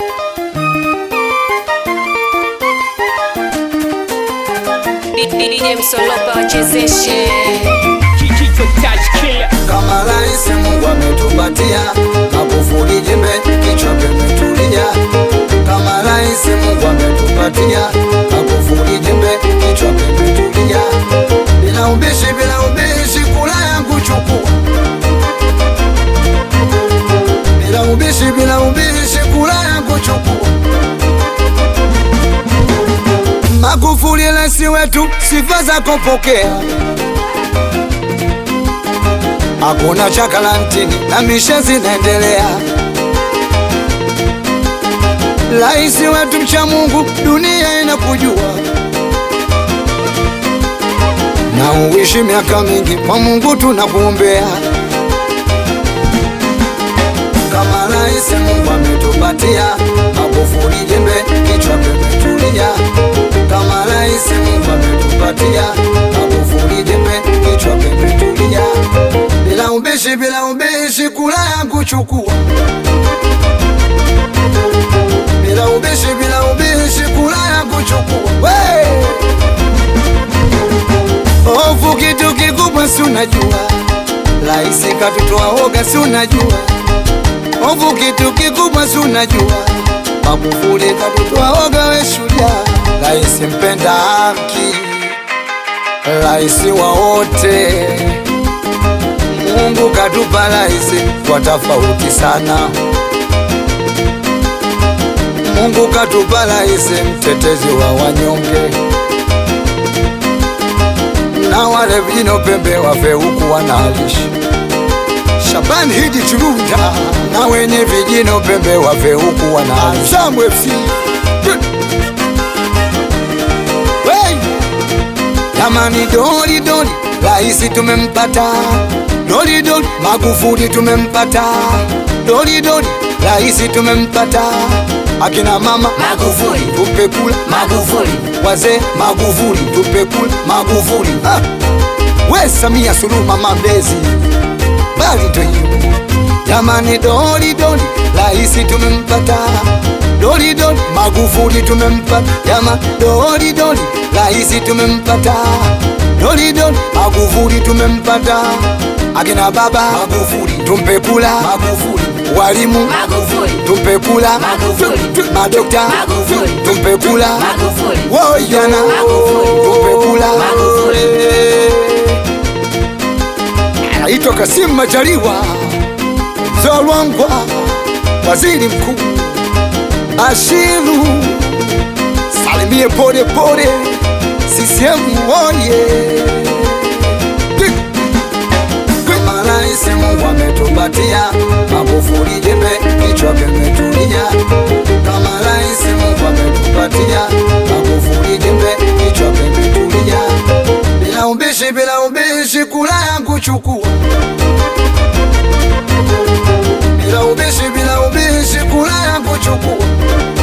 DJ Msolopa wachezeshe Kichwa touch killer. kama rais Mungu ametupatia Magufuli jembe kichwa kimetulia. Kama rais Mungu ametupatia Magufuli jembe kichwa kimetulia. Bila ubishi, bila ubishi, kula yangu chukua. Bila ubishi, bila ubishi, kula yangu chukua. Magufuli rais wetu, sifa zako pokea hakuna cha karantini na mishe zinaendelea. Rais wetu mcha Mungu, dunia inakujua na uishi miaka mingi, kwa Mungu tunakuombea. Kama rais Mungu ametupatia Magufuli jembe kichwa kimetulia. Kama rais Mungu ametupatia Magufuli jembe kichwa kimetulia. Bila ubishi, bila ubishi, kula yangu chukua. Bila ubishi, bila ubishi, kula yangu chukua. We! Hofu kitu kikubwa, si unajua rais katutoa hoga, si unajua Hofu kitu kikubwa, si unajua Magufuli katutoa hoga, we shujaa, rais mpenda haki, rais wa wote. Mungu katupa rais kwa tofauti sana. Mungu katupa rais mtetezi wa wanyonge, na wale vijino pembe wafe huku wanalishi Shabani Hidi Chirunda na wenye vijino pembe wafe huku wanalishi Sambu FC Wey! Jamani, doli doli, rais tumempata. Doli doli, Magufuli tumempata. Doli doli, rais tumempata. Akina mama Magufuli. tupe kula, Magufuli wazee Magufuli tupe kula, Magufuli ah. We Samia Suluhu mama mlezi, bali ndo hiyo jamani. Doli doli, rais tumempata. Doli doli, Magufuli tumempata. Jama, doli doli, rais tumempata. Doli doli, Magufuli tumempata. Akina baba Magufuli tumpe kula, Magufuli walimu Magufuli tumpe kula, Magufuli. Tu- tu- madokta Magufuli. tumpe kula, Magufuli woyana Magufuli. tumpe kula. Magufuli. Anaitwa Kasimu Majaliwa Zolwangwa, waziri mkuu Bashiru, salimie pole pole, CCM oye! Kama rais Mungu ametupatia Magufuli jembe kichwa kimetulia. Kama rais Mungu ametupatia Magufuli jembe kichwa kimetulia. Bila ubishi, bila ubishi, kula yangu chukua. Bila ubishi, bila ubishi, kula yangu chukua.